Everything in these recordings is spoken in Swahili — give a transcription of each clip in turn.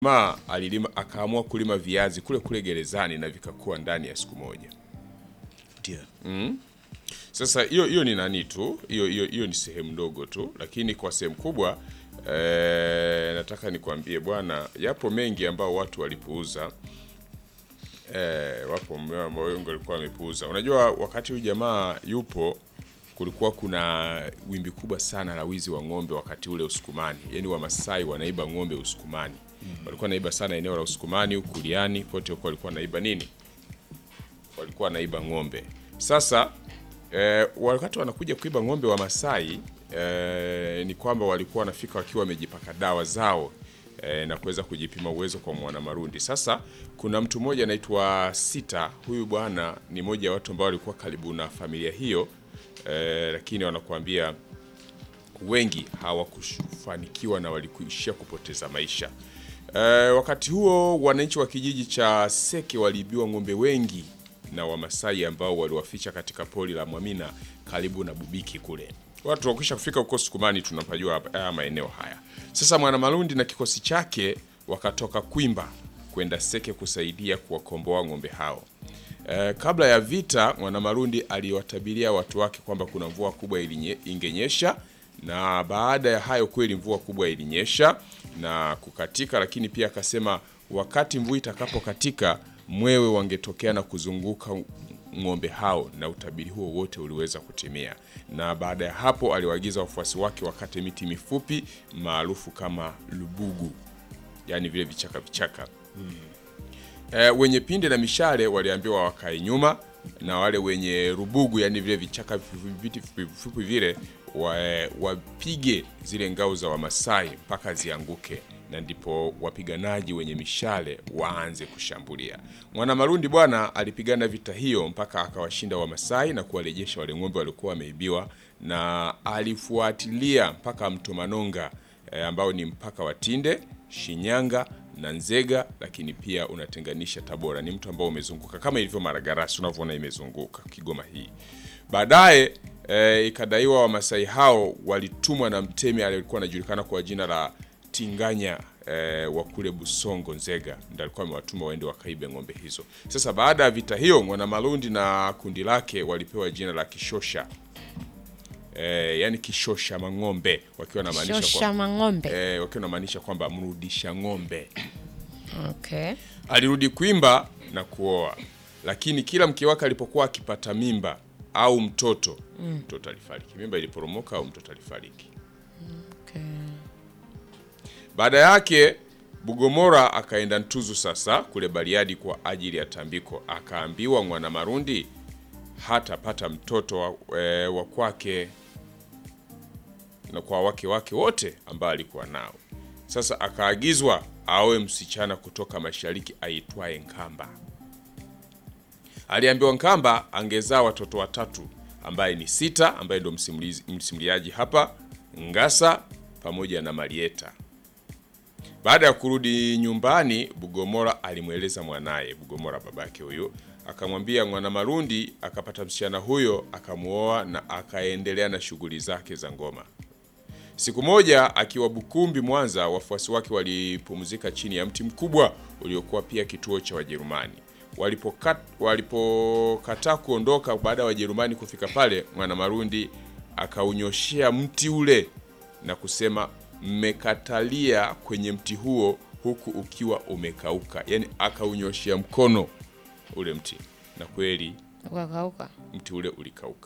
Ma alilima akaamua kulima viazi kule kule gerezani na vikakua ndani ya siku moja. Ndio. Sasa hiyo hiyo ni nani tu, hiyo hiyo hiyo ni sehemu ndogo tu, lakini kwa sehemu kubwa eh, nataka nikwambie bwana, yapo mengi ambao watu walipuuza. Eh, wapo ambao wengi walikuwa wamepuuza. Unajua, wakati huyu jamaa yupo, kulikuwa kuna wimbi kubwa sana la wizi wa ng'ombe wakati ule Usukumani, yaani Wamasai wanaiba ng'ombe Usukumani. Walikuwa naiba sana eneo la Usukumani, Ukuliani, pote huko walikuwa naiba nini? Walikuwa naiba ng'ombe. Sasa eh, wakati wanakuja kuiba ng'ombe wa Masai eh, ni kwamba walikuwa wanafika wakiwa wamejipaka dawa zao eh, na kuweza kujipima uwezo kwa mwanamarundi. Sasa kuna mtu mmoja anaitwa Sita. Huyu bwana ni mmoja wa watu ambao walikuwa karibu na familia hiyo eh, lakini wanakuambia wengi hawakufanikiwa na walikuishia kupoteza maisha. Eh, wakati huo wananchi wa kijiji cha Seke waliibiwa ng'ombe wengi na Wamasai ambao waliwaficha katika pori la Mwamina karibu na Bubiki kule. Watu wakisha kufika huko Sukumani tunapajua hapa- haya maeneo haya. Sasa Mwanamalundi na kikosi chake wakatoka Kwimba kwenda Seke kusaidia kuwakomboa ng'ombe hao. Eh, kabla ya vita Mwanamalundi aliwatabiria watu wake kwamba kuna mvua kubwa ilinye- ingenyesha na baada ya hayo kweli mvua kubwa ilinyesha na kukatika, lakini pia akasema wakati mvua itakapokatika mwewe wangetokea na kuzunguka ng'ombe hao, na utabiri huo wote uliweza kutimia. Na baada ya hapo aliwaagiza wafuasi wake wakate miti mifupi maarufu kama lubugu, yaani vile vichaka vichaka E, wenye pinde na mishale waliambiwa wakae nyuma na wale wenye rubugu, yani vile vichaka vifupi vifupi vile wa, wapige zile ngao za Wamasai mpaka zianguke, na ndipo wapiganaji wenye mishale waanze kushambulia. Mwanamarundi bwana alipigana vita hiyo mpaka akawashinda Wamasai na kuwarejesha wale ng'ombe waliokuwa wameibiwa, na alifuatilia mpaka mto Manonga e, ambao ni mpaka wa Tinde, Shinyanga na Nzega, lakini pia unatenganisha Tabora. Ni mtu ambao umezunguka kama ilivyo Maragarasi unavyoona imezunguka Kigoma hii. Baadaye e, ikadaiwa Wamasai hao walitumwa na mtemi aliyekuwa anajulikana kwa jina la Tinganya e, wa kule Busongo Nzega, ndio alikuwa amewatuma waende wakaibe ng'ombe hizo. Sasa baada ya vita hiyo, Mwanamalundi na kundi lake walipewa jina la Kishosha e, yani Kishosha Mang'ombe, wakiwa na maanisha Shosha mang'ombe. eh, wakiwa namaanisha kwamba mrudisha ng'ombe. Okay. Alirudi Kwimba na kuoa, lakini kila mke wake alipokuwa akipata mimba au mtoto mtoto alifariki. Mimba iliporomoka au mtoto alifariki. Okay. Baada yake Bugomora akaenda Ntuzu sasa kule Bariadi kwa ajili ya tambiko, akaambiwa Mwanamarundi hatapata mtoto wa, e, wa kwake na kwa wake wake wote ambao alikuwa nao. Sasa akaagizwa aoe msichana kutoka mashariki aitwaye Nkamba. Aliambiwa Nkamba angezaa watoto watatu ambaye ni Sita ambaye ndo msimulizi- msimuliaji hapa, Ngasa pamoja na Marieta. Baada ya kurudi nyumbani, Bugomora alimweleza mwanaye Bugomora, babake huyo, akamwambia Mwanamarundi akapata msichana huyo, akamuoa na akaendelea na shughuli zake za ngoma. Siku moja akiwa Bukumbi, Mwanza, wafuasi wake walipumzika chini ya mti mkubwa uliokuwa pia kituo cha Wajerumani. Walipokat- Walipokataa kuondoka baada ya Wajerumani kufika pale, Mwanamarundi akaunyoshea mti ule na kusema, mmekatalia kwenye mti huo huku ukiwa umekauka. Yaani akaunyoshea mkono ule mti, na kweli Ukakauka. mti ule ulikauka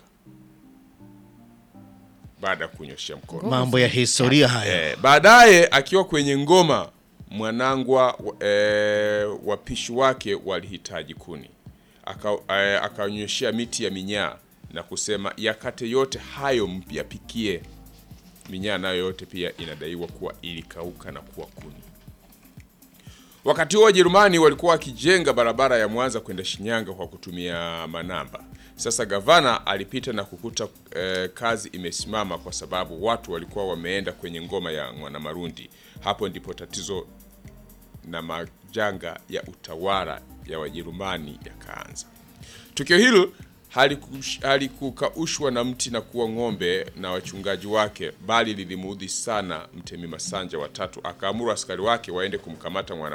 baada ya kunyoshea mkono. Mambo ya historia haya. Eh, baadaye akiwa kwenye ngoma mwanangwa eh, wapishi wake walihitaji kuni Aka- eh, akaonyeshea miti ya minyaa na kusema yakate yote hayo myapikie. Minyaa nayo yote pia inadaiwa kuwa ilikauka na kuwa kuni. Wakati huo Wajerumani walikuwa wakijenga barabara ya Mwanza kwenda Shinyanga kwa kutumia manamba. Sasa gavana alipita na kukuta eh, kazi imesimama kwa sababu watu walikuwa wameenda kwenye ngoma ya Mwanamarundi. Hapo ndipo tatizo na majanga ya utawala ya Wajerumani yakaanza. Tukio hilo halikush- halikukaushwa na mti na kuwa ng'ombe na wachungaji wake, bali lilimuudhi sana Mtemi Masanja watatu, akaamuru askari wake waende kumkamata mwana